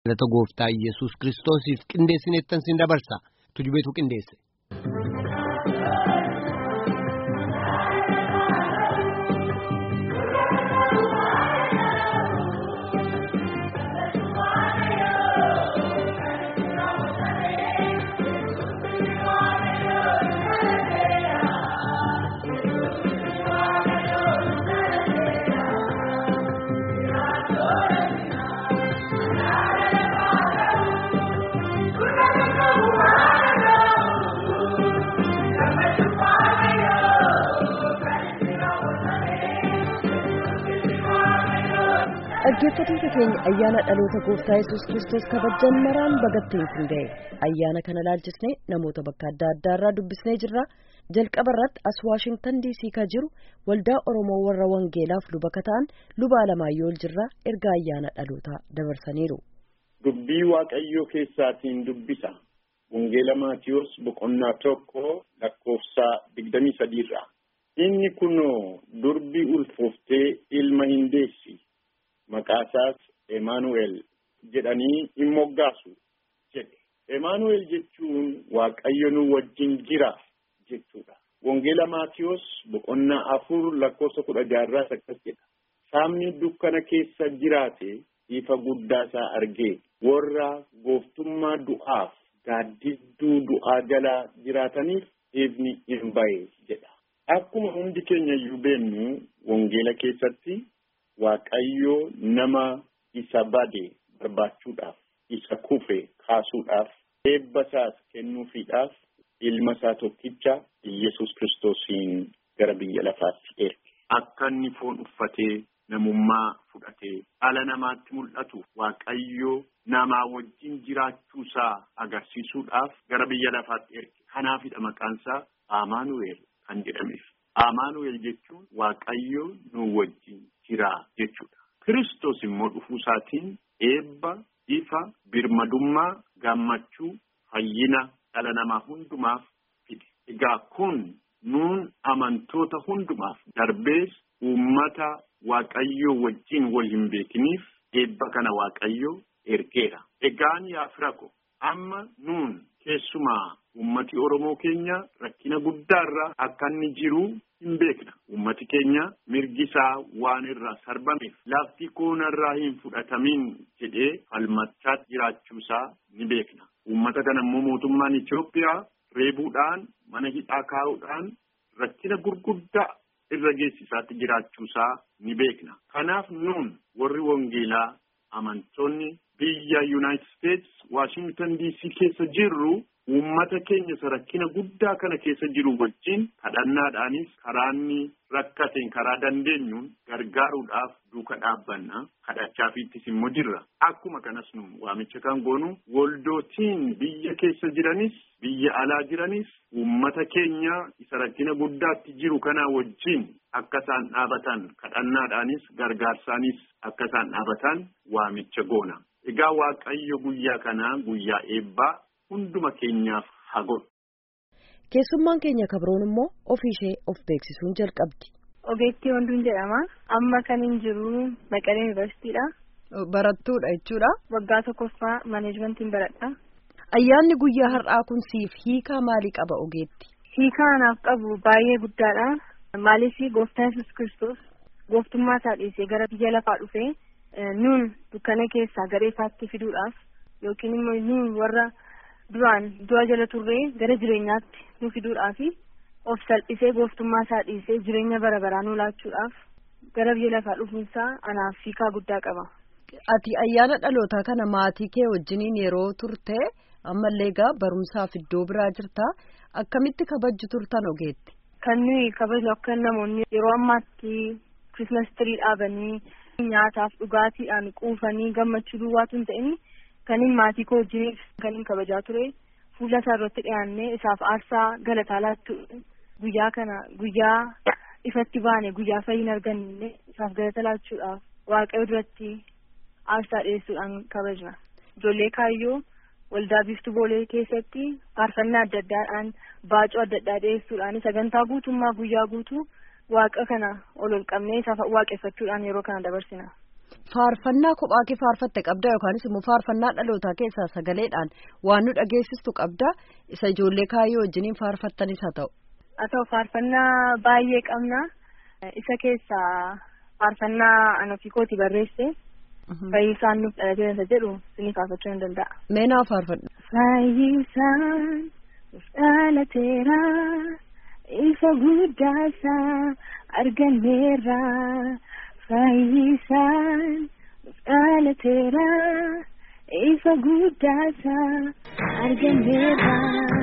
Galata gooftaa Iyyasuus Kiristoosiif qindeessineettan sin dabarsa. Tujubeetu qindeesse. dhaggeeffattoota keenya ayyaana dhaloota gooftaa yesus kiristoos kabajan maraan bagattiin kun ga'e ayyaana kana laalchisnee namoota bakka adda addaa irraa dubbisnee jirra jalqaba irratti as waashingtan diisii ka jiru waldaa oromoo warra wangeelaaf luba ta'an luba alamaayyoo jirraa erga ayyaana dhalootaa dabarsaniiru. dubbii waaqayyoo keessaatiin dubbisa wangeela maatiyoos boqonnaa tokko lakkoofsa digdamii sadiirraa inni kunoo durbi ulfooftee ilma hin deessi. Maqaasaas Emaanu'el jedhanii hin moggaasu jedhe. Emaanu'el jechuun Waaqayyo nu wajjin jira jechuudha. Wangeela Maatiyoos boqonnaa afur lakkoofsa kudha jaarraas akkas jedha. Saamni dukkana keessa jiraate ifa guddaa isaa argee warra gooftummaa du'aaf gaaddidduu du'aa jalaa jiraataniif ifni hin bahe jedha. Akkuma hundi keenya iyyuu beennu wangeela keessatti Waaqayyo nama isa bade barbaachuudhaaf isa kufe kaasuudhaaf eebba isaas kennuufiidhaaf ilma isaa tokkicha Iyyasuus kiristoosiin gara biyya lafaatti erge. Akka inni foon uffatee namummaa fudhatee dhala namaatti mul'atu Waaqayyo namaa wajjin jiraachuu isaa agarsiisuudhaaf gara biyya lafaatti erge. Kanaafidha maqaan isaa Amaanu'eel kan jedhameef. Amaanu'eel jechuun Waaqayyo nu wajjin jira jechuudha. Kiristoos immoo dhufuu isaatiin eebba, ifa, birmadummaa, gammachuu, fayyina dhala namaa hundumaaf fide. Egaa kun nuun amantoota hundumaaf darbees uummata Waaqayyoo wajjin wal hin beekiniif eebba kana Waaqayyo ergeera. Egaan yaa fira ko amma nuun keessumaa ummati Oromoo keenya rakkina guddaarra akka inni jiru hin beekna. Ummati keenya mirgi isaa waan irraa sarbameef lafti koonarraa hin fudhatamin jedhee falmachaa jiraachuu isaa ni beekna. Ummata kana immoo mootummaan Itoophiyaa reebuudhaan mana hidhaa kaa'uudhaan rakkina gurguddaa irra geessisaatti jiraachuu isaa ni beekna. Kanaaf nuun warri wangeelaa amantoonni biyya Yuunaayitid Steets Waashingtan DC keessa jirru uummata keenya isa rakkina guddaa kana keessa jiru wajjin kadhannaadhaanis karaa inni rakkateen karaa dandeenyuun gargaaruudhaaf duuka dhaabbanna kadhachaafiittis immoo jirra. Akkuma kanas nu waamicha kan goonu waldootiin biyya keessa jiranis biyya alaa jiranis uummata keenya isa rakkina guddaatti jiru kana wajjin akka isaan dhaabatan kadhannaadhaanis gargaarsaanis akka isaan dhaabatan waamicha goona. Egaa Waaqayyo guyyaa kanaa guyyaa eebbaa hunduma keenyaaf haa godhu. Keessummaan keenya kabroon immoo ofii ishee of beeksisuun jalqabdi. Ogeettii Wanduun jedhama. Amma kan hin jiru Maqalee Yuunivarsiitiidha. Barattuudha jechuudha. Waggaa tokkoffaa maaneejmentiin baradha. Ayyaanni guyyaa har'aa kun siif hiikaa maalii qaba ogeetti? Hiikaa anaaf qabu baay'ee guddaadha. Maaliif gooftaan Yesuus Kiristoos gooftummaa isaa dhiisee gara biyya lafaa dhufee nuun dukkana keessaa gara ifaatti fiduudhaaf yookiin immoo nuun warra duraan du'a jala turree gara jireenyaatti nu fiduudhaaf of salphisee gooftummaa isaa dhiisee jireenya bara baraa nu laachuudhaaf gara biyya lafaa dhufuunsaa anaaf hiikaa guddaa qaba. Ati ayyaana dhalootaa kana maatii kee wajjiniin yeroo turte ammallee egaa barumsaaf iddoo biraa jirta akkamitti kabajju turtan ogeetti? Kan nuyi kabajnu akka namoonni yeroo ammaatti kirismas tirii dhaabanii nyaataaf dhugaatiidhaan quufanii gammachuu duwwaatu hin ta'in kan hin maatii koo wajjiniif kan hin kabajaa ture fuula isaa irratti dhiyaannee isaaf aarsaa galataa laattu guyyaa kana guyyaa ifatti baane guyyaa fayyina arganne isaaf galata laachuudhaaf waaqayyo duratti aarsaa dhiyeessuudhaan kabajna ijoollee kaayyoo waldaa biiftuu boolee keessatti faarfannaa adda addaadhaan baacoo adda addaa dhiyeessuudhaan sagantaa guutummaa guyyaa guutuu waaqa kana ol ol qabnee isa waaqeffachuudhaan yeroo kana dabarsina. faarfannaa kophaa kee faarfatte qabda yookaanis immoo faarfannaa dhalootaa keessaa sagaleedhaan waan nu dhageessistu qabda isa ijoollee kaayyoo wajjiniin faarfattanis haa ta'u. haa ta'u faarfannaa baay'ee qabna isa keessaa faarfannaa an ofii kooti barreesse fayyisaan nuuf dhalatee isa jedhu sinii faarfachuu hin danda'a. Meenaa faarfadhu. Fayyisaan nuuf dhalateera ifa guddaasaa arganneerra fayyisaan nuuf dhalateera ifa guddaasaa arganneerra.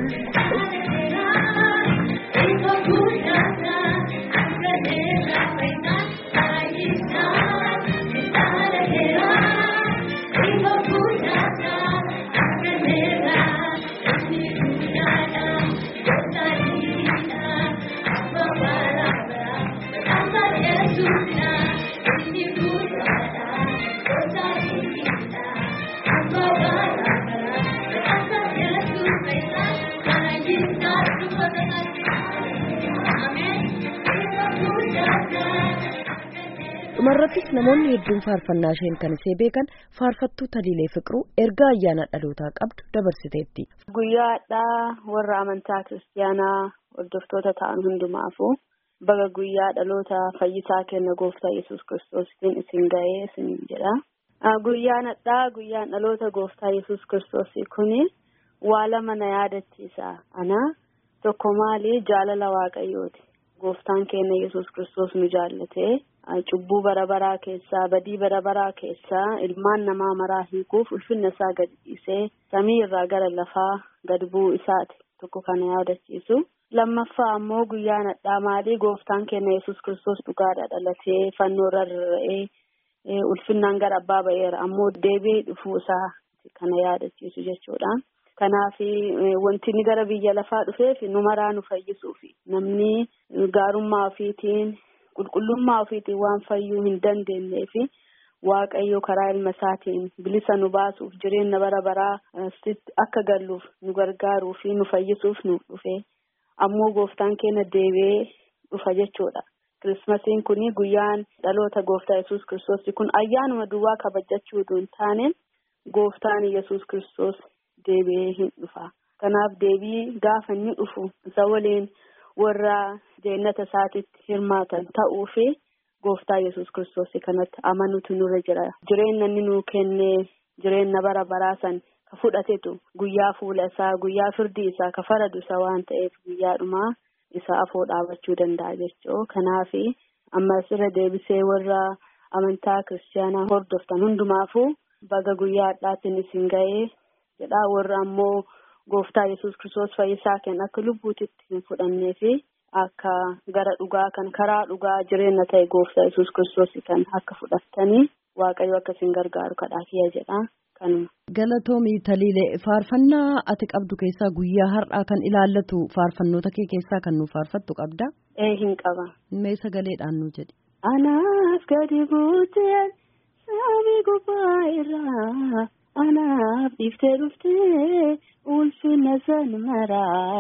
dhumarrattis namoonni hedduun faarfannaa isheen kan isee beekan faarfattuu taliilee fiqiruu ergaa ayyaana dhalootaa qabdu dabarsiteetti. Guyyaadhaa warra amantaa kiristaanaa hordoftoota ta'an hundumaafuu baga guyyaa dhaloota fayyisaa kenna gooftaa yesus kiristoositiin isin ga'ee isin jedha. Guyyaan hadhaa guyyaan dhaloota gooftaa yesus kiristoosii kuni waa lama na yaadachiisa. Ana tokko maali jaalala waaqayyooti. Gooftaan keenya yesus kiristoos nu jaallatee cubbuu bara baraa keessaa badii bara baraa keessaa ilmaan namaa maraa hiikuuf ulfinna isaa gadi dhiisee samii irraa gara lafaa gad bu'uu isaati tokko kana yaadachiisu. Lammaffaa ammoo guyyaan hadhaa maalii gooftaan keenya yesus kiristoos dhugaadha dhalatee fannoo irra rarra'ee ulfinnaan gara abbaa ba'eera ammoo deebi'ee dhufuu isaa kana yaadachiisu jechuudha. Kanaaf wanti inni gara biyya lafaa dhufeef nu maraa nu fayyisuufi namni gaarummaa ofiitiin qulqullummaa ofiitiin waan fayyuu hin dandeenyeefi waaqayyo karaa ilma isaatiin bilisa nu baasuuf jireenya bara baraa akka galluuf nu gargaaruufi nu fayyisuuf nu dhufe ammoo gooftaan keenya deebi'ee dhufa jechuudha. Kirismasiin kun guyyaan dhaloota gooftaa yesus kiristoos kun ayyaanuma duwwaa kabajachuu hin taane gooftaan yesus kiristoos. deebi'ee hin dhufa kanaaf deebii gaafa inni dhufu isa waliin warra jeenata isaatitti hirmaatan ta'uu fi gooftaa yesus kiristoos kanatti amanuutu nurra jira jireenya inni nuu kennee jireenya bara baraa san ka fudhatetu guyyaa fuula isaa guyyaa firdii isaa ka faradu isa waan ta'eef guyyaadhumaa isa afoo dhaabachuu danda'a jechuu kanaaf ammas irra deebisee warra amantaa kiristaanaa hordoftan hundumaafuu baga guyyaa hadhaatiin isin ga'ee. jedhaa warra ammoo gooftaa yesus kiristoos fayyisaa kenna akka lubbuutitti hin fudhannee fi akka gara dhugaa kan karaa dhugaa jireenya ta'e gooftaa yesus kiristoos kan akka fudhattanii waaqayyo akka isin gargaaru kadhaa kiyya jedhaa kanuma. Galatoomii Taliilee faarfannaa ati qabdu keessaa guyyaa har'aa kan ilaallatu faarfannoota kee keessaa kan nu faarfattu qabda. Ee hin qaba. Mee sagaleedhaan nu jedhi. Anaaf gadi buutee samii gubbaa irraa. Anaaf dhiiftee dhuftee ulfina san maraa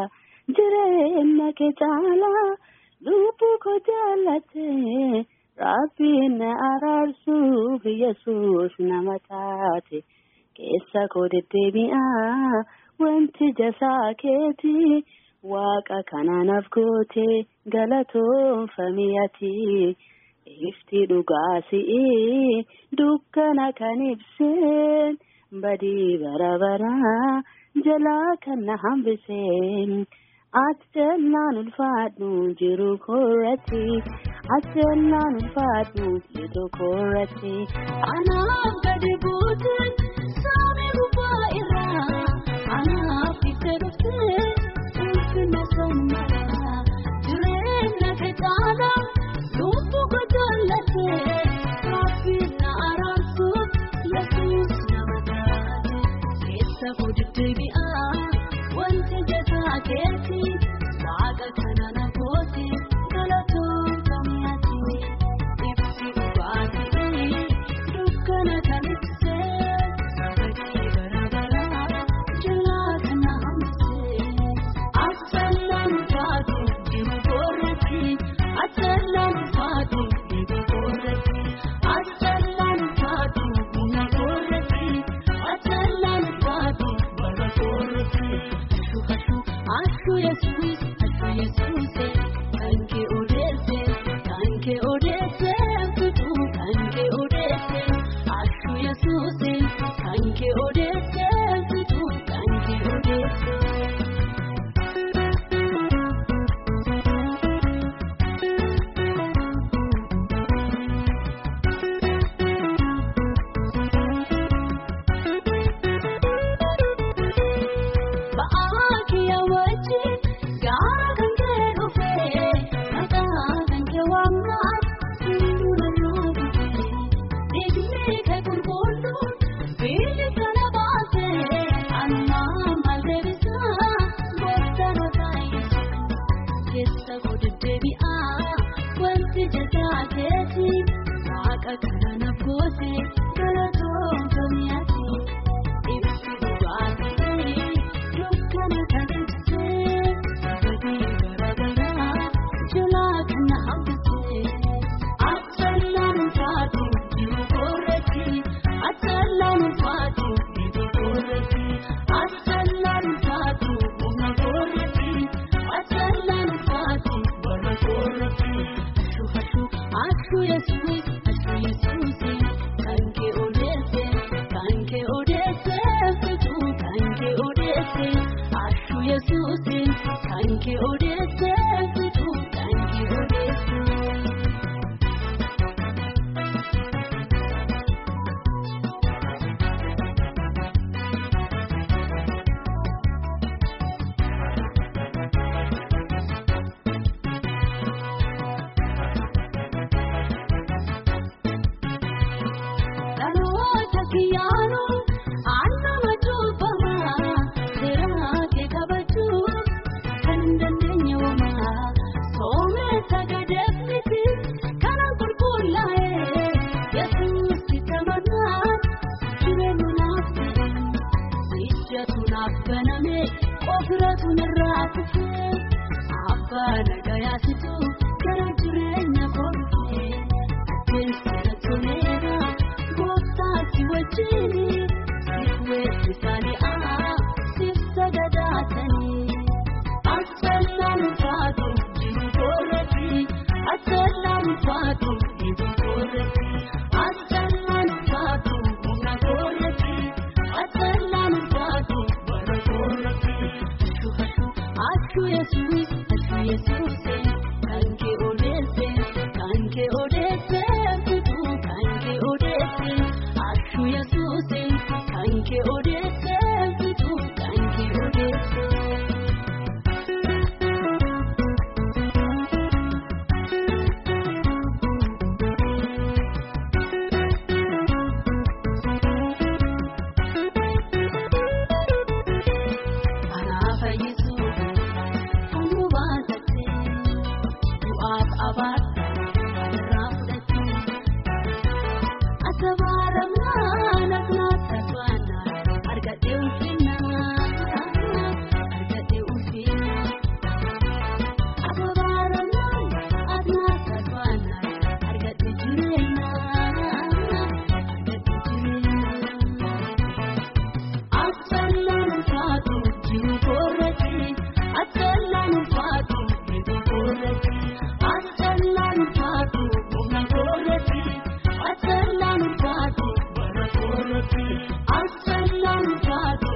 jireenya kee caalaa lubbuu koo jaallattee rabbiin na araarsuuf yesus nama taate keessa koo deddeebi'aa wanti jasaa keeti waaqa kanaanaaf goote galatoonfamiyati ifti dhugaa si'ii dukkana kan ibseen. badii bara baraa jalaa kan na hambiseen ati jennaan ulfaadhu jiru koorratti ati jennaan ulfaadhu jiru koorratti anaaf gadi buuteen samii gubbaa irraa anaaf itti dhuftee ulfina san maraa jireenya kee caalaa lubbuu koo jaallattee rabbiin na araarsuuf yesuus Safuu deddeebi'aa wanti jasaa keeti waaqa kana na gooti galatoon kamiyaati ibsi dhugaatii dukkana kan ibsee bakki bara baraa jalaa kana hambisee asallaan faatu jiru koorratti asallaan faatu jiru koorratti asallaan faatu. Asalaam alaikum.